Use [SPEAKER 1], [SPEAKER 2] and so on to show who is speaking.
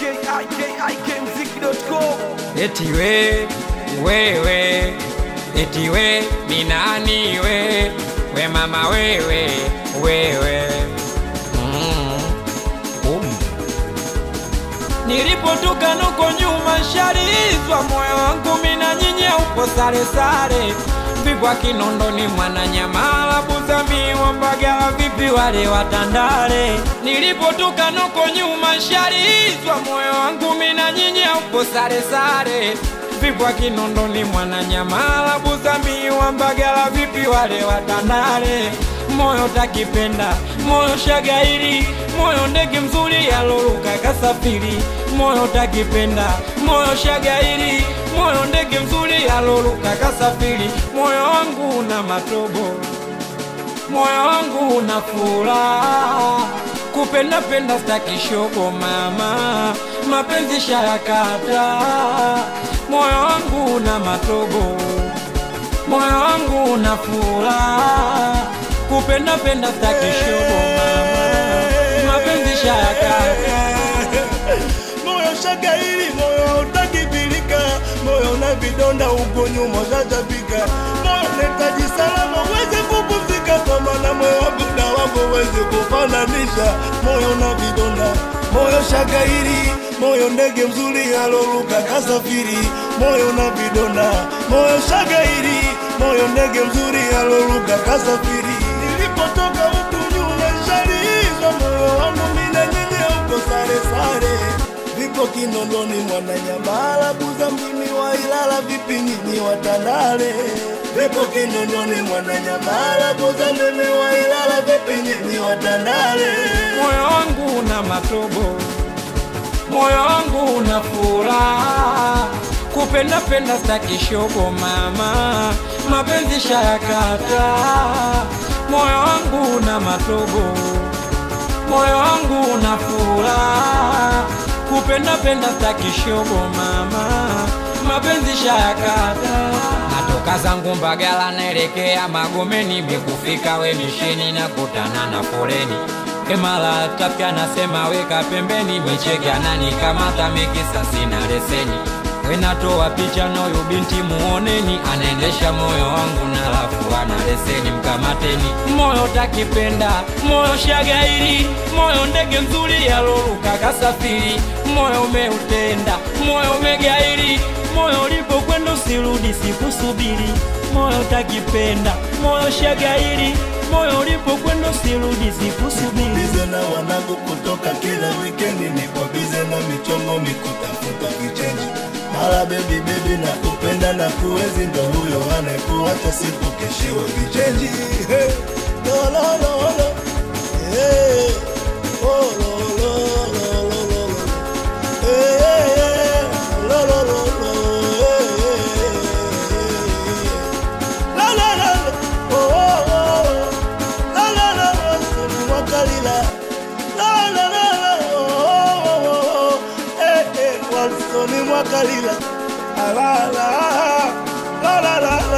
[SPEAKER 1] ikikmziki.com
[SPEAKER 2] eti we wewe eti we minani we we mama wewe wewe mm. um. nilipotoka nuko nyuma sharizwa moyo wangu mina nyinya upo sare sare vipwa kinondoni mwananyamala buzamiwa mbagala vipi wale watandale nilipotoka nuko nyuma sharizwa moyo wangu mina nyinya upo sare sare vipwa kinondoni mwananyamala buzamiwa mbagala vipi wale watandale moyo takipenda moyo shagairi moyo ndege mzuri yaloluka kasafiri moyo takipenda moyo shagairi moyo ndege mzuri yaloluka kasafiri moyo wangu una matobo moyo wangu una furaha kupenda penda stakishoko mama mapenzi shayakata moyo wangu una matobo moyo wangu una furaha kupenda penda stakishoko mama mapenzi shayakata
[SPEAKER 3] moyo shagairi moyo hautakibilika moyo una vidonda uko nyuma ushachapika moyo unahitaji salama uweze kupumzika kwa maana moyo wangu na wako uweze kufananisha moyo una vidonda moyo shagairi moyo ndege mzuri aloruka kasafiri moyo una vidonda moyo shagairi moyo ndege mzuri aloruka kasafiri nilipotoka huku nyuma shalizwa moyo wangu mina nyinyi uko sare sare vipo Kinondoni, Mwananyamala, Buza, mjini wa Ilala, vipi nyinyi Watandale? Vipo Kinondoni, Mwananyamala, Buza, mjini wa Ilala, vipi nyinyi Watandale?
[SPEAKER 2] moyo wangu una matobo, moyo wangu una furaha, kupenda penda staki shogo mama, mapenzi shayakata, moyo wangu una matobo, moyo wangu una furaha, kupenda penda staki shogo mama, mapenzi shayakata. Natoka zangu Mbagala naelekea Magomeni, mikufika we misheni na kutana na foleni Emala tapya nasema weka pembeni, micheke ananikamata mikisa sina leseni. Wenatoa picha na huyu binti muoneni, anaendesha moyo wangu na lafu ana leseni, mkamateni. Moyo takipenda, moyo shagairi, moyo ndege mzuri yaloruka kasafiri, moyo umeutenda, moyo umegairi, moyo ulipokwenda usirudi, sikusubiri. Moyo takipenda, moyo shagairi, moyo ulipokwenda usirudi, sikusubiri.
[SPEAKER 3] Bize na wanangu kutoka kila wikendi, niko bize na michongo mikutafuta vichenji mara bebi bebi na kupenda na kuwezi, ndo huyo anayekuacha siku keshiwe vichenji hey. lo, lo, lo, lo. Hey. Oh, lo, lo, lo, lo, lo, lo. Hey, hey, hey. Lo, lo, lo, lo. Hey, hey, hey. La, la, la, la. Oh, oh, oh. La, la, la, la. Soni Mwakalila. La, la, la, la. Oh, oh, oh, oh. Eh, eh. Walsoni Mwakalila. La, la, la. La, la, la, la.